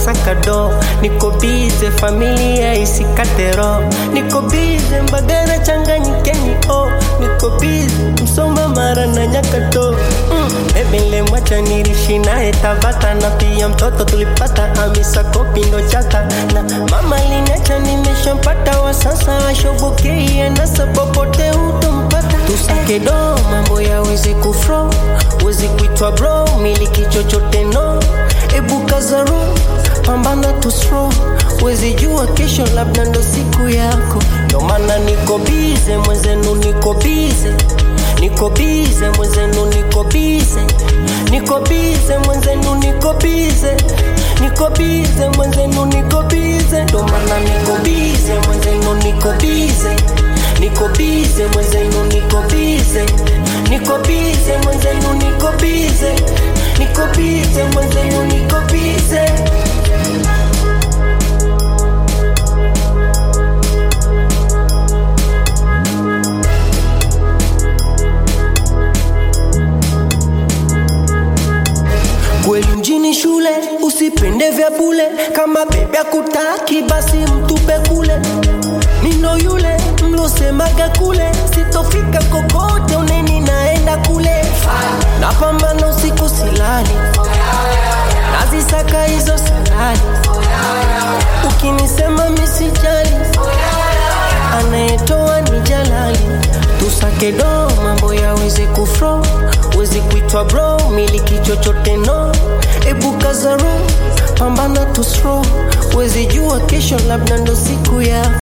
nasaka do niko bize familia isikate roho niko bize mbagara changanyikeni o niko bize msoma mara na nyakato mm. bebe mwacha nilishi naye tabata na pia mtoto tulipata amisa kopi ndo chata na mama linacha nimeshampata wa sasa ashobokei anasa popote utompata tusake do mambo yaweze kufro wezi kuitwa bro miliki chochote no ebukazaro pambana tusro wezi jua kesho labda ndo siku yako ndo maana niko bize mwenzenu niko bize niko bize mwenzenu niko bize niko bize mwenzenu niko bize niko bize mwenzenu niko bize ndo maana niko bize mwenzenu niko bize niko bize mwenzenu niko bize niko bize mwenzenu niko bize niko bize mwenzenu niko bize kweli mjini shule usipende vya bule kama bebe akutaki basi mtupe kule nino yule mlosemaga kule sitofika kokote uneni naenda kule napambana usiku silali nazisaka hizo salali ukinisema misijali anayetoa ni jalali tusake do mambo yaweze kufro wezi kuitwa bro miliki chochote no ebukazaro pambana tusro wezi jua kesho labda ndo siku ya